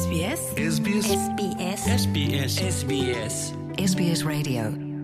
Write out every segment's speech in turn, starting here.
SBS SBS SBS SBS SBS SBS Radio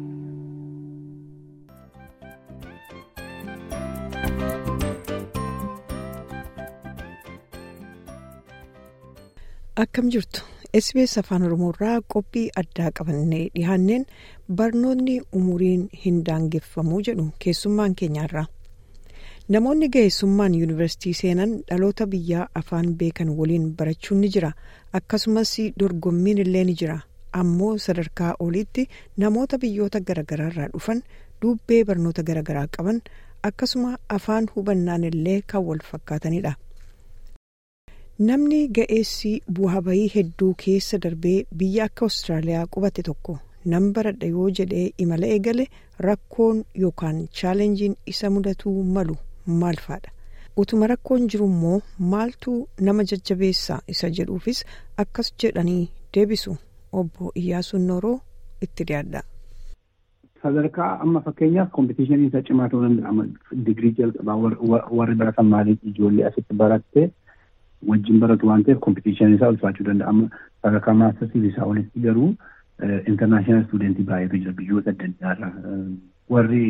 Akkam jirtu SBS Afaan Oromoorraa qophii addaa qabannee dhihaanneen barnoonni umuriin hin daangeffamuu jedhu keessummaan keenyaarraa. Namoonni ga'eessummaan yuunivarsiitii seenan dhaloota biyyaa afaan beekan waliin barachuun ni jira. Akkasumas dorgommiin illee ni jira. Ammoo sadarkaa oliitti namoota biyyoota garaagaraarraa dhufan dubbee barnoota garaagaraa qaban akkasuma afaan hubannaan illee kan wal fakkaatanidha. Namni ga'eessi bu'aa bayii hedduu keessa darbee biyya akka Awustiraaliyaa qubate tokko nan baradha yoo jedhee imala eegale rakkoon yookaan chaalenjiin isa mudatuu malu maal faadha utuma rakkoon jiru immoo maaltu nama jajjabeessaa isa jedhuufis akkas jedhanii deebisu obbo Iyyaasuun Nooroo itti dhiyaadha. Sadarkaa amma fakkeenyaaf kompitishinii isa cimaa ta'uu danda'a. Digirii jalqabaa warri baratan maaliif ijoollee asitti baratte wajjin baratu waan ta'eef kompitishinii isaa ulfaachuu danda'a. Amma sadarkaa maastarsiif isaa olitti garuu intarnaashinaal stuudentii baay'eetu jira biyyoota adda addaarra. Warri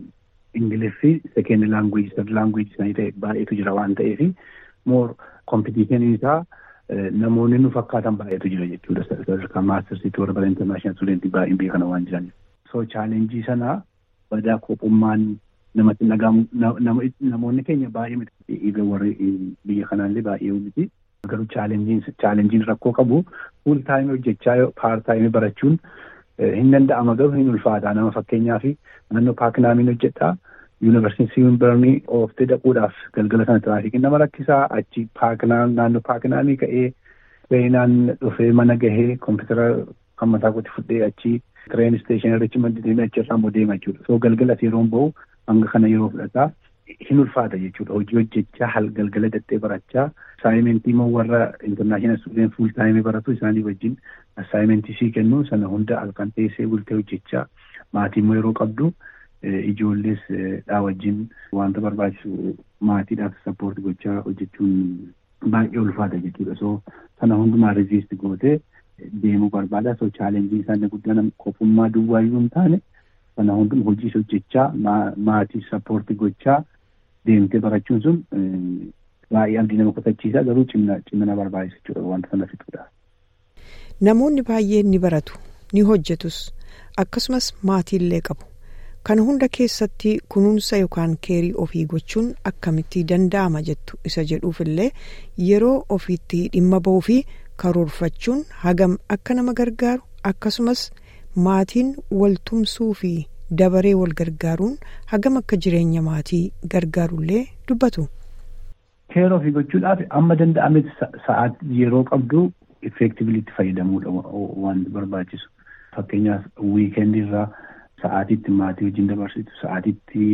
Ingiliffii sekeend laangweej sad laangweej isaanii ta'e baay'eetu jira waan ta'eef moor kompitishinii isaa namoonni nu fakkaatan baay'eetu jira jechuudha. Sadarkaa maastarsiitti warra bara intarnaashinaal stuudentii baay'een beekana waan jiraniif. So chaalenjii sana badaa kophummaan namatti dhagahamu namoonni keenya baay'ee miti warri biyya kanaallee baay'ee miti. Garuu chaalenjiin rakkoo qabu fuul taayimii hojjechaa paar taayimii barachuun hin danda'ama garuu hin ulfaata nama fakkeenyaaf naannoo paakinaamiin hojjedhaa yuunivarsiitii Siimbarnii ooftee dhaquudhaaf galgala sana tiraafikiin nama rakkisaa achi paakinaam naannoo paakinaamii ka'ee treenaan dhufee mana gahee kompiitara kan mataa kooti fudhee achi tireen isteeshinii irratti maddisiisee achirraa immoo deema jechuudha. So galgala yeroon bahu hanga kana yeroo fudhataa hin ulfaata jechuudha. Hojii hojjechaa hal galgala dattee barachaa assaayimentii immoo warra intarnaashinaal stuudent fuul taayimii baratu isaanii wajjin assaayimentii sii kennu sana hunda halkan teessee bultee hojjechaa maatii immoo yeroo qabdu ijoollees dhaa wajjin wanta barbaachisu maatiidhaaf sappoorti gochaa hojjechuun baay'ee ulfaata jechuudha. So sana hundumaa riziist gootee deemuu barbaada. So chaalenjii isaanii guddaan qofummaa duwwaayyuu hin taane sana hunduma hojiis hojjechaa maatii sappoorti gochaa deemtee barachuun sun baay'ee abdii nama kutachiisa garuu cimina barbaachisa jechuudha wanta sana fixuudha. Namoonni baay'een ni baratu ni hojjetus akkasumas maatiillee qabu. Kana hunda keessatti kunuunsa yookaan keerii ofii gochuun akkamitti danda'ama jettu isa jedhuufillee yeroo ofiitti dhimma ba'uu fi karoorfachuun hagam akka nama gargaaru akkasumas maatiin waltumsuu fi dabaree wal gargaaruun hagam akka jireenya maatii gargaarullee dubbatu. Keerii ofii gochuudhaaf amma danda'ametti sa'aatii yeroo qabdu effeektibilitti fayyadamuudha waan barbaachisu. Fakkeenyaaf wiikeendii irraa sa'aatiitti maatii wajjin dabarsitu sa'aatiitti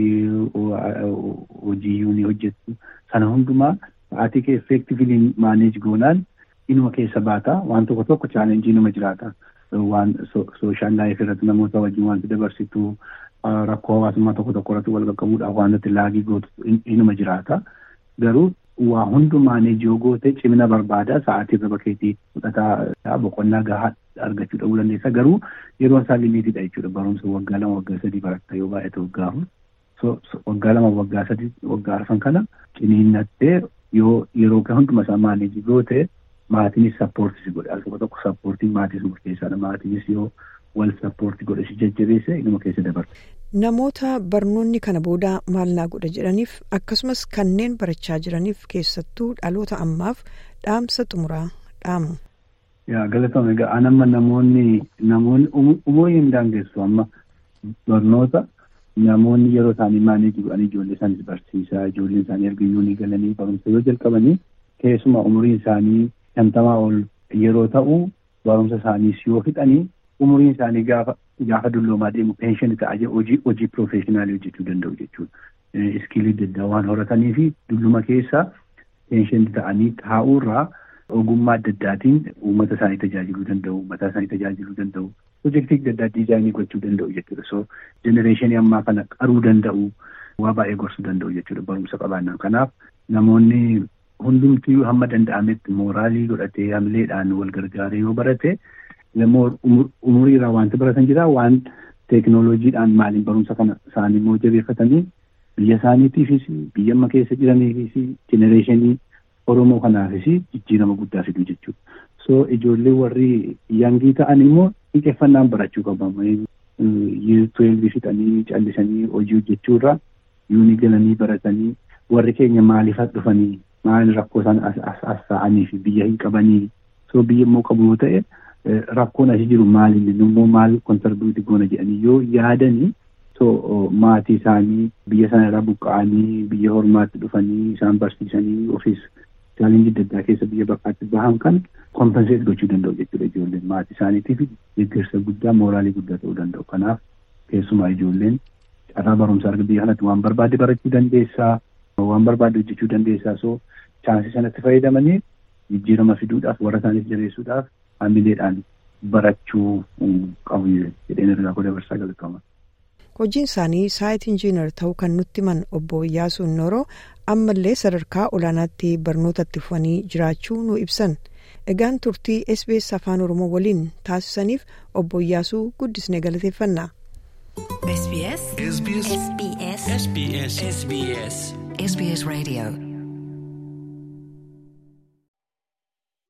hojii ni hojjettu sana hundumaa sa'aatii kee effeektivilii maaneej goonaan inuma keessa baata waan tokko tokko chaalenjii numa jiraata. waan sooshaal laayif irratti namoota wajjin wanti dabarsitu rakkoo hawaasummaa tokko tokko irratti wal qaqqabuudhaaf wantoota laagii gootu inuma jiraata. Garuu waa hundumaanis yoo goote cimina barbaada sa'aatii irra bakkeetii fudhataa boqonnaa gahaa argachuu dhabuu dandeessa. Garuu yeroon isaa limiitiidha jechuudha. Barumsa waggaa lama waggaa sadii baratta yoo baay'ate waggaa afur. Waggaa lama waggaa sadii waggaa arfan kana ciniinnattee yoo yeroo hunduma isaa maaneejii goote maatiinis sappoortii si godhe al tokko tokko sappoortiin maatii sun murteessaadha maatiinis yoo wal sappoortii godhe si jajjabeesse inuma keessa dabarsa. Namoota barnoonni kana booda maal naa godha jedhaniif akkasumas kanneen barachaa jiraniif keessattuu dhaloota ammaaf dhaamsa xumuraa dhaamu. Yaa galatoome egaa an amma namoonni namoonni umurii hin daangessu amma barnoota namoonni yeroo isaanii maaneejii godhanii ijoollee isaaniis barsiisaa ijoolleen isaanii erga yuunii galanii barumsa yoo jalqabanii keessumaa umuriin isaanii shantamaa ol yeroo ta'u barumsa isaaniis yoo fixanii umuriin isaanii gaafa gaafa dulloomaa deemu peenshinii ta'a hojii hojii piroofeeshinaalii hojjechuu danda'u jechuudha. Iskiilii adda addaa waan horatanii fi dulluma keessa peenshinii ta'anii taa'uurraa ogummaa adda addaatiin uummata isaanii tajaajiluu danda'u mataa isaanii tajaajiluu danda'u pirojektii adda addaa diizaayinii gochuu danda'u jechuudha. So jenereeshinii ammaa kana qaruu danda'u waa baay'ee gorsuu danda'u jechuudha barumsa qabaannaan kanaaf namoonni. namoonni umurii hin daangessu amma barnoota namoonni yeroo isaanii maaneejii godhanii ijoollee isaaniis barsiisaa ijoolleen isaanii erga yuunii galanii barumsa yoo jalqabanii keessumaa umuriin isaanii shantamaa ol yeroo ta'u barumsa isaaniis yoo fixanii umuriin isaanii gaafa gaafa dulloomaa deemu peenshinii ta'a hojii hojii piroofeeshinaalii hojjechuu danda'u jechuudha. Iskiilii adda addaa waan horatanii fi uummata isaanii tajaajiluu danda'u mataa isaanii tajaajiluu danda'u pirojektii adda addaa diizaayinii gochuu danda'u jechuudha. So jenereeshinii ammaa kana qaruu danda'u waa baay'ee gorsuu danda'u jechuudha barumsa qabaannaan kanaaf namoonni hundumtiyyuu hamma danda'ametti mooraalii godhatee hamileedhaan wal gargaaree yoo barate umuriirraa wanti baratan jira waan teeknooloojiidhaan maaliin barumsa kana isaanii immoo jabeeffatanii biyya isaaniitiifis biyya amma keessa jiraniifis jenereeshinii Oromoo kanaafis jijjiirama guddaa fiduu jechuudha. So ijoollee warri yangii ta'an immoo xiyyeeffannaan barachuu qabamu. Tuweelbii fixanii callisanii hojii hojjechuurra yuuni galanii baratanii warri keenya maaliif as dhufanii maal rakkoo isaan as ta'anii fi biyya hin qabanii so biyya immoo qabu yoo ta'e rakkoon asii jiru maali immoo maal kontarbiutii goona jedhanii yoo yaadanii so maatii isaanii biyya sana irraa buqqa'anii biyya hormaatti dhufanii isaan barsiisanii ofiis chaalenjii adda addaa keessa biyya bakkaatti bahan kan kompenseet gochuu danda'u jechuudha ijoolleen maatii isaaniitiif deeggarsa guddaa mooraalii guddaa ta'uu danda'u kanaaf keessumaa ijoolleen carraa barumsaa arga biyya kanatti waan barbaade barachuu dandeessaa waan barbaade hojjechuu dandeessaa so chaansii sanatti fayyadamanii jijjiirama fiduudhaaf warra isaaniif jabeessuudhaaf hamileedhaan barachuu qabu jedheen ergaa koo dabarsaa jalqaba. hojiin isaanii saayit injiinar ta'uu kan nutti himan obbo Iyyaasuun Nooroo ammallee sadarkaa olaanaatti barnootatti fufanii jiraachuu nu ibsan egaan turtii SBS afaan oromoo waliin taasisaniif obbo Iyyaasuu guddisnee galateeffanna. SBS SBS SBS SBS SBS Radio